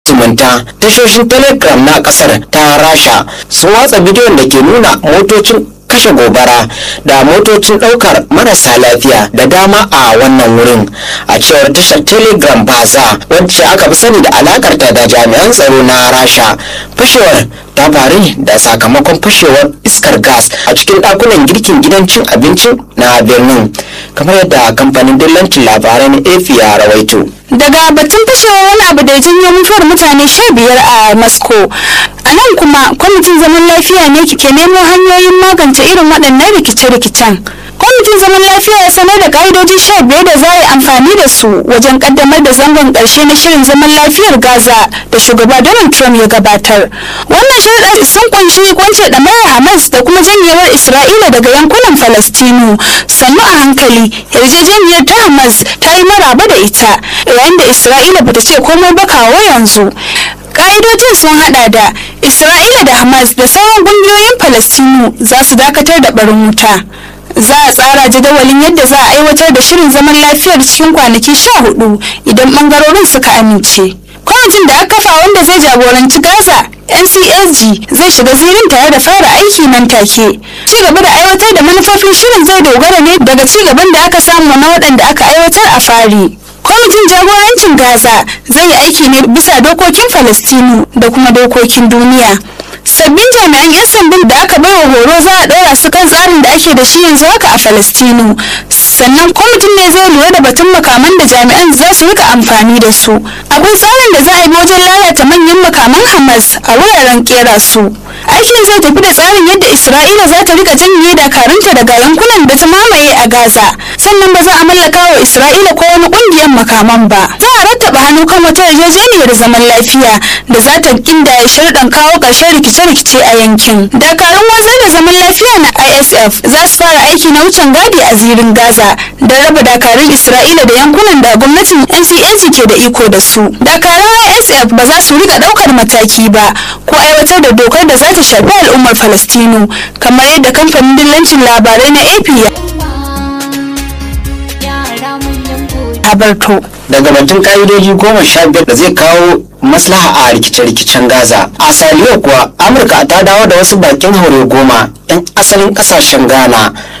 zumunta tashoshin telegram na kasar ta rasha sun watsa bidiyon da ke nuna motocin kashe gobara da motocin ɗaukar marasa lafiya da dama a wannan wurin a cewar tashar telegram baza wacce aka fi sani da alakarta da jami'an tsaro na rasha fashewar ta faru ne da sakamakon fashewar iskar gas a cikin ɗakunan girkin gidan cin abincin na birnin kamar yadda kamfanin dillancin labarai na ap ya rawaito daga batun fashewar wani abu da ya janyo mutuwar mutane sha biyar a moscow a nan kuma kwamitin zaman lafiya ne ke nemo hanyoyin magance irin waɗannan rikice-rikicen kwamitin zaman lafiya ya sanar da ƙa'idoji sha biyar da za a yi amfani da su wajen ƙaddamar da zangon ƙarshe na shirin zaman lafiyar gaza da shugaba donald trump ya gabatar wannan sharuɗa sun kunshi kwance ɗamarar hamas da kuma janyewar isra'ila daga yankunan falastinu sannu a hankali yarjejeniyar ta hamas ta yi maraba da ita yayin da isra'ila bata ce komai ba kawo yanzu ka'idojin sun hada da isra'ila da hamas da sauran kungiyoyin falastinu za su dakatar da barin wuta za a tsara jadawalin yadda za a aiwatar da shirin zaman lafiyar cikin kwanaki sha hudu idan bangarorin suka amince kwamitin da aka kafa wanda zai jagoranci gaza ncsg zai shiga zirin tare da fara aiki nan take ci gaba da aiwatar da manufofin shirin zai dogara ne daga ci gaban da aka samu na waɗanda aka aiwatar a fari kwamitin jagorancin gaza zai yi aiki ne bisa dokokin falastinu da kuma dokokin duniya sabbin jami'an 'yan sandan da aka baiwa horo za a ɗora su kan tsarin da ake da shi yanzu haka a falastinu sannan kwamitin ne zai lura da batun makaman da jami'an za su rika amfani da su akwai tsarin da za a yi wajen lalata manyan makaman hamas a wuraren kera su aikin zai tafi da tsarin yadda isra'ila za ta rika janye dakarunta daga yankunan da ta mamaye a gaza sannan ba za a mallaka wa isra'ila ko wani kungiyar makaman ba za a rattaba hannu kan wata yarjejeniyar zaman lafiya da za ta ya sharɗan kawo ƙarshen rikice-rikice a yankin dakarun wanzar da zaman lafiya na isf za su fara aiki na wucin gadi a zirin gaza da raba dakarun isra'ila da yankunan da gwamnatin ncnc ke da iko da su dakarun isf ba za su rika ɗaukar mataki ba ko aiwatar da dokar da za ta shafi al'ummar falastinu kamar yadda kamfanin dillancin labarai na ap ya habarto daga batun ka'idoji goma sha biyar da zai kawo maslaha a rikice-rikicen gaza a saliyo kuwa amurka ta dawo da wasu bakin haure goma 'yan asalin kasashen ghana